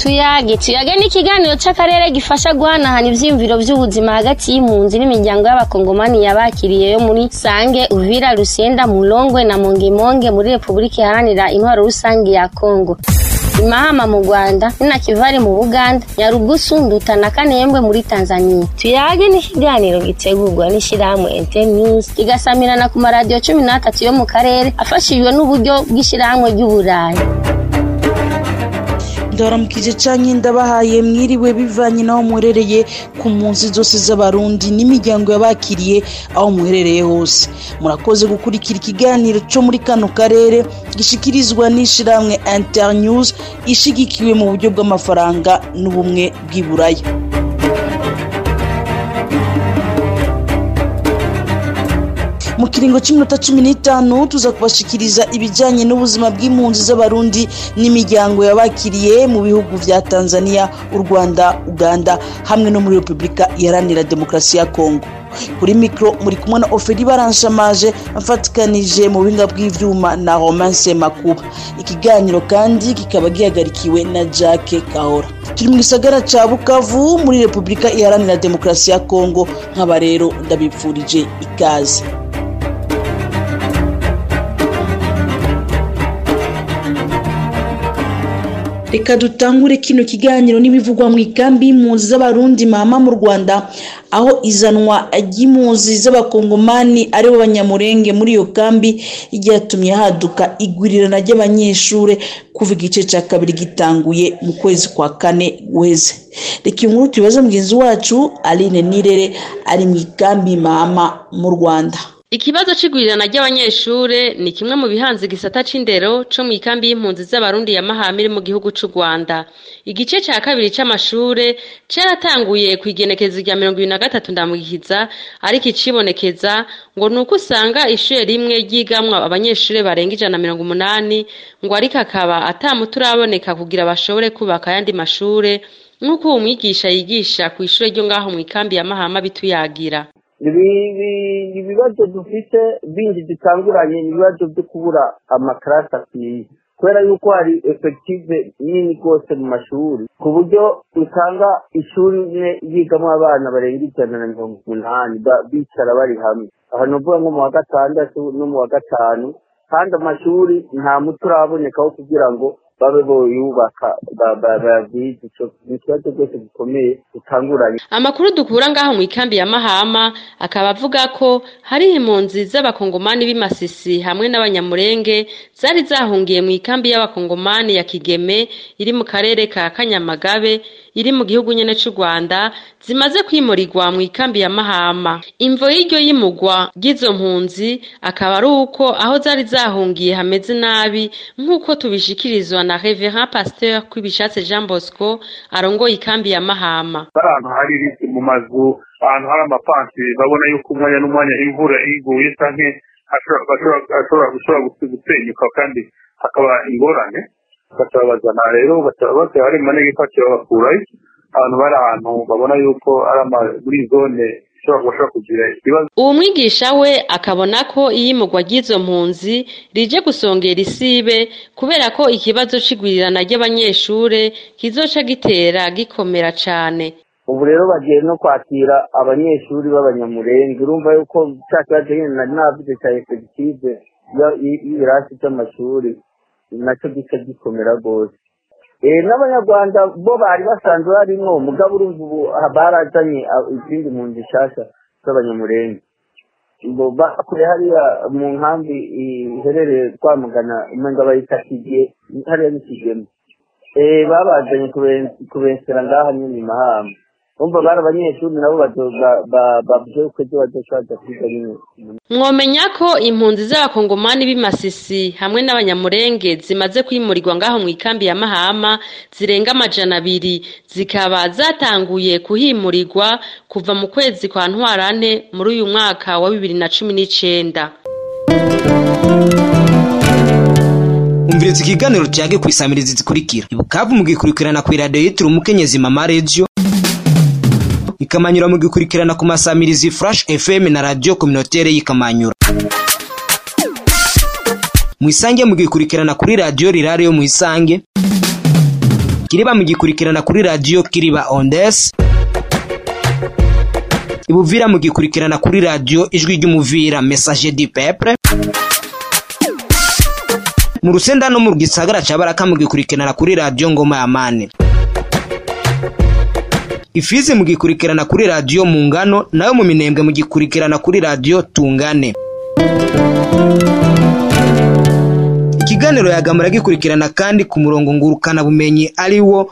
tuyage tuyage ni ikiganiro c'akarere gifasha guhanahana ivyiyumviro vy'ubuzima hagati y'impunzi n'imiryango y'abakongomani yabakiriye yo muri sange uvira rusenda mulongwe na mongemonge muri repubulika iharanira intwaro rusange ya kongo imahama mu rwanda ninakivari mu buganda nyarugusu nduta na kanembwe muri tanzania tuyage ni ikiganiro gitegurwa n'ishirahamwe internews kigasamirana ku maradiyo cumi n'atatu yo mu karere afashijwe n'uburyo bw'ishirahamwe ry'uburayi ndabaramukije canke ndabahaye mwiriwe bivanye n'aho muherereye ku mpunzi zose z'abarundi n'imiryango yabakiriye aho muherereye hose murakoze gukurikira ikiganiro co muri kano karere gishikirizwa n'ishirahamwe internews ishigikiwe mu buryo bw'amafaranga n'ubumwe bw'iburaya mu kiringo cy'iminota cumi n'itanu tuza kubashikiriza ibijyanye n'ubuzima bw'impunzi z'abarundi n'imiryango yabakiriye mu bihugu vya tanzania u rwanda uganda hamwe no muri repubulika iharanira demokarasi ya kongo kuri mikoro muri kumwe na oferi baranshamaje mfatikanije mu buhinga bw'ivyuma na romance makuba ikiganiro kandi kikaba gihagarikiwe na jacke kahora turi mu gisagara ca bukavu muri repubulika iharanira demokarasi ya kongo nk'aba rero ndabipfurije ikaze reka dutangure kino kiganiro n'ibivugwa mu ikambi y'impunzi z'abarundi mama mu rwanda aho izanwa ry'impunzi z'abakongomani aribo banyamurenge muri iyo kambi ryatumye haduka igwirirana ry'abanyeshuri kuva igice cya kabiri gitanguye mu kwezi kwa kane guheze reka iyi nkuru tubibaze mugenzi wacu aline nirere ari mu ikambi mama mu rwanda Ikibazo c'igwirirana ry'abanyeshure ni kimwe mu bihanze igisata c'indero co mw'ikambi y'impunzi z'abarundi ya Mahama iri mu gihugu c'u Rwanda. Igice ca kabiri c'amashure caratanguye kw'igenekezo rya mirongo ibiri na gatatu ndamugihiza ariko icibonekeza ngo nuko usanga ishure rimwe ryigamwo abanyeshure barenga ijana na mirongo umunani ngo ariko akaba ata muti uraboneka kugira bashobore kubaka ayandi mashure nk'uko uwo mwigisha yigisha kw'ishure ryo ngaho mw'ikambi ya Mahama bituyagira. ibibazo dufite bindi dutanguranye ni ibibazo byo kubura amakarasi akwiye kubera yuko hari efekitive nini rwose mu mashuri ku buryo usanga ishuri imwe yigamo abana barenga ijana na mirongo umunani bicara bari hamwe aha ni ukuvuga nko mu wa gatandatu no mu wa gatanu kandi amashuri nta muti urabonekaho kugira ngo babe boyubaka babizi ni ikibazo rwose gikomeye gitanguranye amakuru dukura ngaho mu ikambi ya mahama akaba avuga ko hari impunzi z'abakongomani b'imasisi hamwe n'abanyamurenge zari zahungiye mu ikambi y'abakongomani ya kigeme iri mu karere ka kanyamagabe iri mu gihugu nyene c'u rwanda zimaze kwimurirwa mu ikambi ya mahama imvo y'iryo yimugwa ry'izo mpunzi akaba ari uko aho zari zahungiye hameze nabi nk'uko tubishikirizwa na reverend pasteur kwibishatse jean bosco arongoye ikambi ya mahama ahantu hari mu mazu ahantu hari amapansi babona yuko umwanya n'umwanya imvura iguye canke ashobora gusenyuka kandi hakaba ingorane bakabazana rero bakaba hari mu manegeka bakabakurayo abantu bari ahantu babona yuko ari muri zone bashobora kugira ikibazo uwo mwigisha we akabona ko iyimugwa ry'izo mpunzi rije gusongera isibe kubera ko ikibazo c'igwirirana ry'abanyeshure kizoca gitera gikomera cane ubu rero bagiye no kwakira abanyeshuri b'abanyamurenge urumva yuko cya kibazo nyine nari navuze cya efegitive y'ibirasi by'amashuri nacyo gica gikomera rwose n'abanyarwanda bo bari basanzwe barimwo mugabo urumva ubu barazanye izindi mpunzi nshasha z'abanyamurenge bakure hariya mu nkambi iherereye rwamugana umenga bayita kigiye hariya ni kigeme babazanye kubensera ngaha nyine mahama umva bari abanyeshuri nabo bavuze ko ejo bazoshobora kwiga nyine mwomenya ko impunzi z'abakongomani b'imasisi hamwe n'abanyamurenge zimaze kwimurirwa ngaho mu ikambi ya mahama zirenga amajana abiri zikaba zatanguye kuhimurirwa kuva mu kwezi kwa ntwarante muri uyu mwaka wa bibiri na cumi n'icenda umviriza ikiganiro cyage ku isamirizi zikurikira ibukavu mugikurikirana ku iradiyo yitiriwe umukenyezi mama radiyo ikamanyura mugikurikirana ku masamirizi flash fm na radiyo kominotere y'ikamanyura mu isange mugikurikirana kuri radiyo rirare yo mu isange ikiriba mugikurikirana kuri radiyo kiriba ondes ibuvira mugikurikirana kuri radiyo ijwi ry'umuvira message du peuple mu rusenda no mu gisagara ca baraka mugikurikirana kuri radiyo ngoma ya mane ifizi mugikurikirana kuri radiyo mu ngano nayo mu minembwe mugikurikirana kuri radiyo tungane ikiganiro yagamura gikurikirana kandi ku murongo ngurukana bumenyi ari wo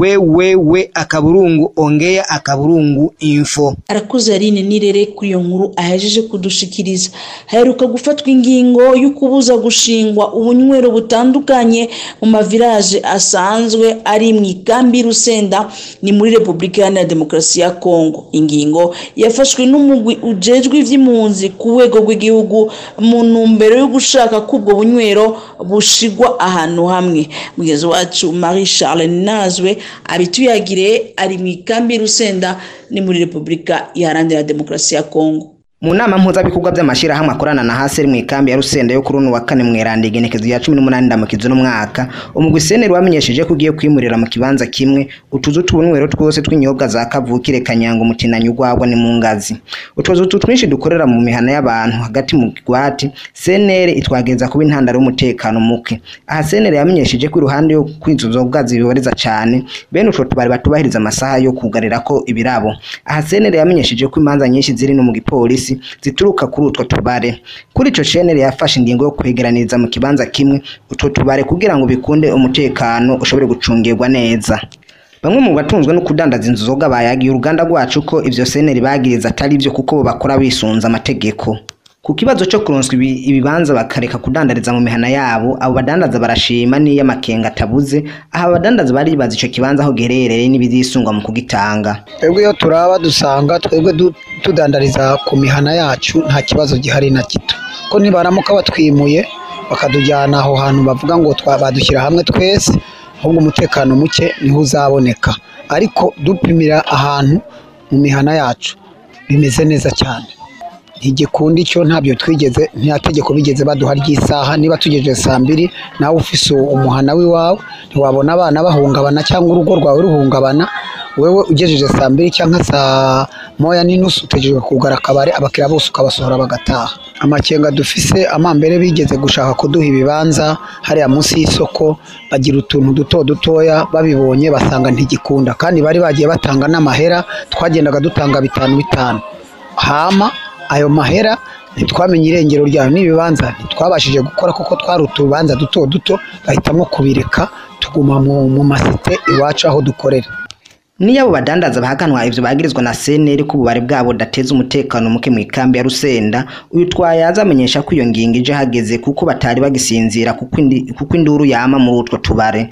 wewewe akaburungu ongea akaburungu info arakuze Aline nirere kuri iyo nkuru ahejeje kudushikiriza haheruka gufatwa ingingo yo kubuza gushingwa ubunywero butandukanye mu mavilaje asanzwe ari mu ikambi rusenda ni muri repubulika iharanira demokarasi ya kongo ingingo yafashwe n'umugwi ujejwe ivy'impunzi ku rwego rw'igihugu mu ntumbero yo gushaka ko ubwo bunywero bushigwa ahantu hamwe mugenzi wacu marie charles nazwe abituyagire ari mu ikambi rusenda ni muri repubulika iharanira demokarasi ya kongo mu nama mpuzabikorwa by'amashyirahamwe akorana na haseri mu ikambi ya rusenda yo kuri uno wa kane mu iranda igenekezo ya cumi n'umunani ndamukizo n'umwaka umugwi seneri wamenyesheje ko ugiye kwimurira mu kibanza kimwe utuzu tw'ubunywero twose tw'inyobwa za kavukire kanyango umutinanyi urwagwa ni mu ngazi utuzu tu twinshi dukorera mu mihana y'abantu hagati mu kigwati seneri itwageza kuba intandaro y'umutekano muke aha seneri yamenyesheje ko iruhande yo kwinzu nzoga zibiboreza cyane bene utwo tubari batubahiriza amasaha yo kugarira ko ibirabo aha seneri yamenyesheje ko imanza nyinshi ziri no mu gipolisi zituruka kuri utwo tubare kuri ico cenere yafashe ingingo yo kwegeraniriza mu kibanza kimwe utwo tubare kugira ngo bikunde umutekano ushobore gucungirwa neza bamwe mu batunzwe no kudandaza inzoga bayagiye uruganda rwacu ko ivyo seneri bagiriza atari byo kuko bo bakora bisunza amategeko ku kibazo cyo kuronswa ibi- ibibanza bakareka kudandariza mu mihana yabo abo badandaza barashima n'iyo amakenga atabuze aha abadandaza baribaza ico kibanza aho giherereye n'ibizisungwa mu kugitanga twebwe iyo turaba dusanga twebwe du- tudandariza ku mihana yacu nta kibazo gihari na gito ko nibaramuka batwimuye bakatujyana aho hantu bavuga ngo twa- badushyira hamwe twese ahubwo umutekano muke niho uzaboneka ariko dupimira ahantu mu mihana yacu bimeze neza cyane ntigikunda icyo ntabyo twigeze nta tegeko bigeze baduha ry'isaha niba tugejeje saa mbiri nawe ufise umuhana w'iwawe ntiwabona abana bahungabana cyangwa urugo rwawe ruhungabana wewe ugejeje saa mbiri cyangwa saa moya n'inusu utegereje kugara akabari abakiriya bose ukabasohora bagataha amakenga dufise amambere bigeze gushaka kuduha ibibanza hariya munsi y'isoko bagira utuntu duto dutoya babibonye basanga ntigikunda kandi bari bagiye batanga n'amahera twagendaga dutanga bitanu bitanu hama ayo mahera ntitwamenye irengero ryayo n'ibibanza ntitwabashije gukora kuko twari utubanza duto duto bahitamo kubireka tuguma mu, mu masite iwacu aho dukorera niyo abo badandaza bahaganwa ivyo bagirizwa na seneri ko ububare bwabo budateza umutekano muke mu ikambi ya rusenda uyu twayaza amenyesha ko iyo ngingo ije hageze kuko batari bagisinzira kuko indi- kuko induru yama muri utwo tubare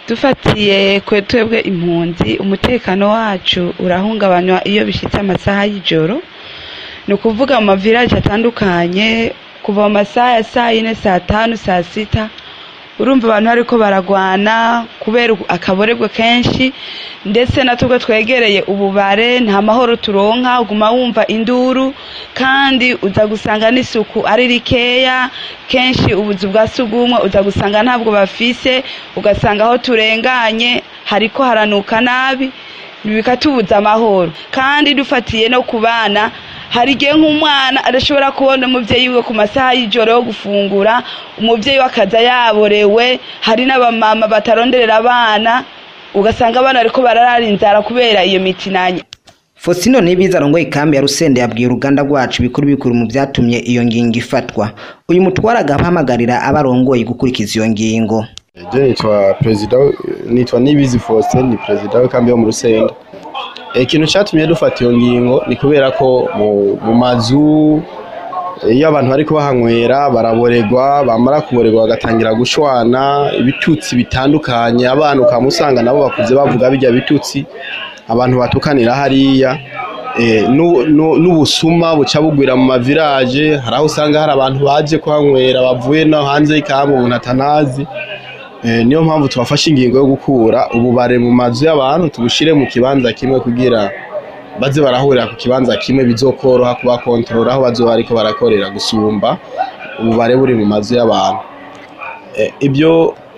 dufatiye kwe twebwe impunzi umutekano wacu urahungabanywa iyo bishyitse amasaha y'ijoro ni ukuvuga mu mavilaje atandukanye kuva mu masaha ya saa yine saa tanu saa sita urumva abantu bariko baragwana kubera akaborebwe kenshi ndetse na twebwe twegereye ububare nta mahoro turonka uguma wumva induru kandi uza gusanga n'isuku ari rikeya kenshi ubuzu bwa sugumwe uza gusanga ntabwo bafise ugasanga aho turenganye hariko haranuka nabi bikatubuza amahoro kandi dufatiye no ku bana hari igihe nk'umwana adashobora kubona umubyeyi we ku masaha y'ijoro yo gufungura umubyeyi we akaza yaborewe hari n'abamama bataronderera abana ugasanga abana bariko bararara inzara kubera iyo mitinanya Fosino Nibiza arongoye ikambi ya Rusende yabwiye uruganda rwacu bikuru bikuru mu byatumye iyo ngingo ifatwa uyu mutwara agahamagarira abarongoye gukurikiza iyo ngingo Je nitwa perezida nitwa Nibizi Faustin ni perezida w'ikambi yo mu Rusenda ikintu cyatumye dufata iyo ngingo ni kubera ko mu, mu mazu iyo abantu bari kubahanywera baraboregwa bamara kuboregwa bagatangira gushwana ibitutsi bitandukanye abana ukamusanga nabo bakuze bavuga bijya bitutsi abantu batukanira hariya eh, nu- nu- n'ubusuma buca bugwira mu mavilaje hari aho usanga hari abantu baje kuhanywera bavuye no hanze y'ikambi umuntu atanazi Eh, niyo mpamvu twafashe ingingo yo gukura ububare mu mazu y'abantu tubushire mu kibanza kimwe kugira baze barahurira ku kibanza kimwe bizokoroha kubakontorora aho bazoba bariko barakorera gusumba ububare buri mu mazu y'abantu Eh, ibyo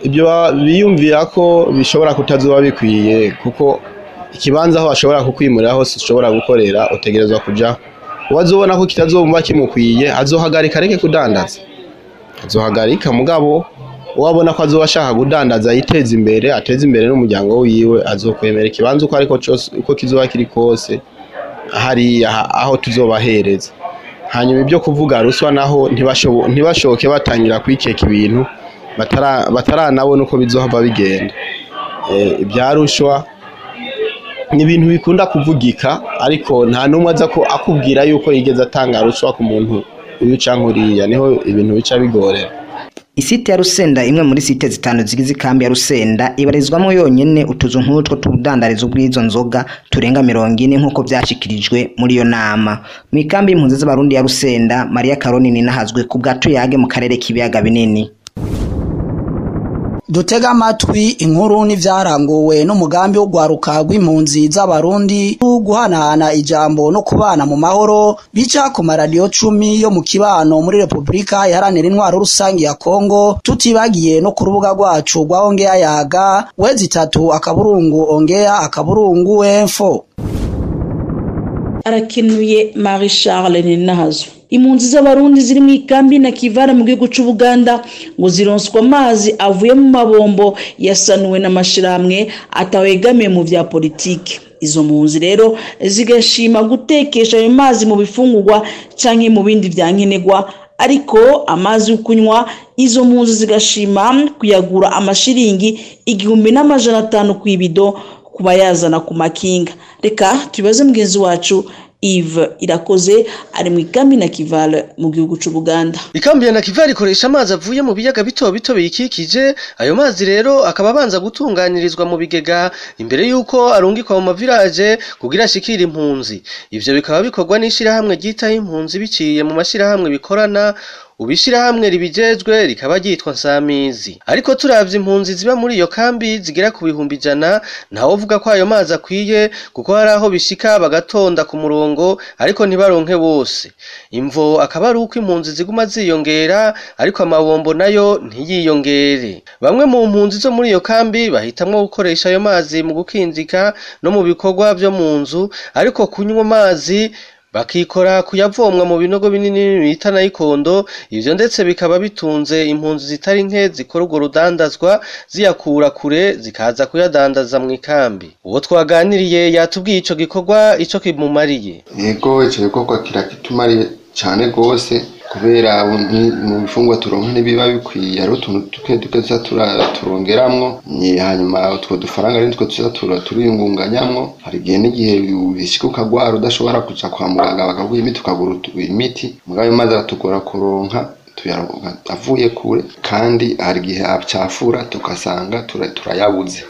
ibyo ba- biyumvira ko bishobora kutazoba bikwiye kuko ikibanza aho ashobora kukwimurira hose ushobora gukorera utegerezwa kuja uwazobona ko kitazomba kimukwiye azohagarika areke kudandaza azohagarika mugabo uwabona ko azoba ashaka kudandaza yiteza imbere ateze imbere n'umuryango wiwe azokwemera ikibanza uko ariko cose uko kizoba kiri kose hariya aho tuzobahereza hanyuma ibyo kuvuga ruswa naho ntibashobo- ntibashoke batangira kwikeka ibintu batara- bataranabona uko bizohava bigenda Eh, ibya rushwa ni ibintu bikunda kuvugika ariko nta n'umwe aza ko akubwira yuko yigeze atanga rushwa ku muntu uyu canke uriya niho ibintu bica bigorera isite ya rusenda imwe muri site zitanu zigize ikambi ya rusenda ibarizwamo yonyene utuzu nk'utwo tudandariza ubw'izo nzoga turenga mirongo ine nk'uko vyashikirijwe muri iyo nama mu ikambi y'impunzi z'abarundi ya rusenda mariya karoni ninahazwe ku bwa tuyage mu karere k'ibiyaga binini dutega amatwi inkuru n'ivyaranguwe n'umugambi wo gwaruka rw'impunzi z'abarundi guhanahana ijambo no kubana mu mahoro bica ku maradiyo cumi yo mu kibano muri repubulika iharanira intwaro rusange ya kongo tutibagiye no ku rubuga rwacu rwa ongeya yaga wezi itatu akaburungu ongeya akaburungu enfo arakenuye marie charles ninahazo impunzi z'abarundi ziri mu ikambi na kivara mu gihugu c'ubuganda ngo zironswa amazi avuye mu mabombo yasanuwe n'amashirahamwe atawegamiye mu vya politiki izo mpunzi rero zigashima gutekesha ayo mazi mu bifungurwa canke mu bindi vya nkenerwa ariko amazi yo kunywa izo mpunzi zigashima kuyagura amashiringi igihumbi n'amajana atanu ku ibido ku bayazana ku makinga reka tubibaze mugenzi wacu Yves irakoze ari mu ikambi na kivale mu gihugu c'ubuganda ikambi ya nakivali ikoresha amazi avuye mu biyaga bito bito biyikikije ayo mazi rero akaba abanza gutunganirizwa mu bigega imbere y'uko arungikwa mu mavilaje kugira ashikire impunzi ivyo bikaba bikorwa n'ishirahamwe ryitaho impunzi biciye mu mashirahamwe bikorana ubishirahamwe ribijejwe rikaba ryitwa nsamizi ariko turavye impunzi ziba muri iyo kambi zigera ku bihumbi ijana ntawovuga ko ayo mazi akwiye kuko hari aho bishika bagatonda ku murongo ariko ntibaronke bose imvo akaba ari uko impunzi ziguma ziyongera ariko amabombo nayo ntiyiyongere bamwe mu mpunzi zo muri iyo kambi bahitamwo gukoresha ayo mazi mu gukinjika no mu bikorwa vyo mu nzu ariko kunywa amazi bakikora kuyavomwa mu binogo binini bita nayikondo ivyo ndetse bikaba bitunze impunzi zitari nke zikora urwo rudandazwa ziyakura kure zikaza kuyadandaza mu ikambi uwo twaganiriye yatubwiye ico gikorwa ico kimumariye yego icyo gikorwa kirakitumariye cyane rwose kubera ni- mu bifungwa turonka ntibiba bikwiye hariho utuntu duke duke tuza tura- turongeramwo ni- hanyuma utwo dufaranga ari nitwo tuza tura- turiyungunganyamwo hari igihe n'igihe bishika ukagwara udashobora kuja kwa muganga bakaguha imiti ukagura utu- imiti mugabo ayo mazi aratugora kuronka tuyaronka avuye kure kandi hari igihe acafura tugasanga tura- turayabuze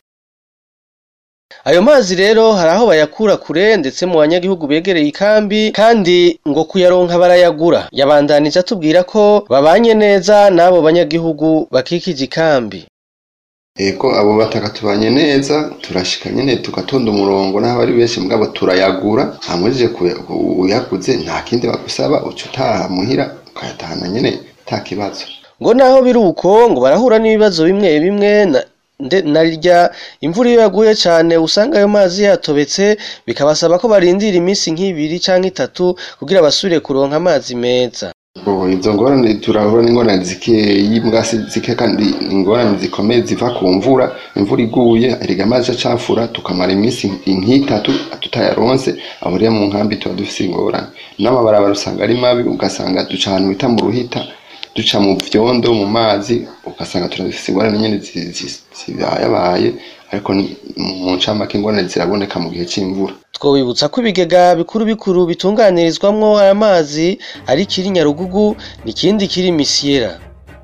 ayo mazi rero hari aho bayakura kure ndetse mu banyagihugu begereye ikambi kandi ngo kuyaronka barayagura yabandanije atubwira ko babanye neza n'abo banyagihugu bakikije ikambi Ego abo bataka tubanye neza turashika nyene tugatonda umurongo n'aho ari benshi mugabo turayagura hamujije uyaguze nta kindi bagusaba uca utaha muhira ukayatahana nyene nta kibazo ngo naho biri uko ngo barahura n'ibibazo bimwe bimwe na nde- na rya imvura iyo yaguye cyane usanga ayo mazi yatobetse bikabasaba ko barindira iminsi nk'ibiri cyangwa itatu kugira basubire kuronka amazi meza Ubu izo ngorane turahura n'ingorane zikeyi mbwasi zike kandi ingorane zikomeye ziva ku mvura imvura iguye erega amazi acafura tukamara iminsi nk'itatu tutayaronse aho rero mu nkambi tuba dufise ingorane n'amabarabara usanga ari mabi ugasanga duca ahantu bita mu ruhita duca mu vyondo mu mazi ugasanga turafise ingorane nyene zi- zi- zibayabaye ariko ni- mu ncamake ingorane ziraboneka mu gihe c'imvura twobibutsa ko ibigega bikuru bikuru bitunganirizwamwo aya mazi ari kiri nyarugugu n'ikindi kiri misiyera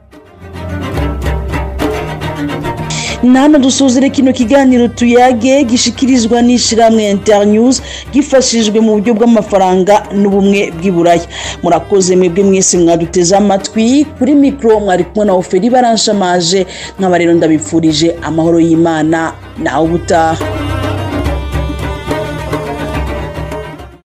nano dusuzire kino kiganiro tuyage gishikirizwa n'ishiramwe internews gifashijwe mu buryo bw'amafaranga n'ubumwe bw'iburaya murakoze mwebwe mwese mwaduteze amatwi kuri mikoro mwari kumwe na oferi baranshamaje nk'aba rero ndabipfurije amahoro y'imana nawe ubutaha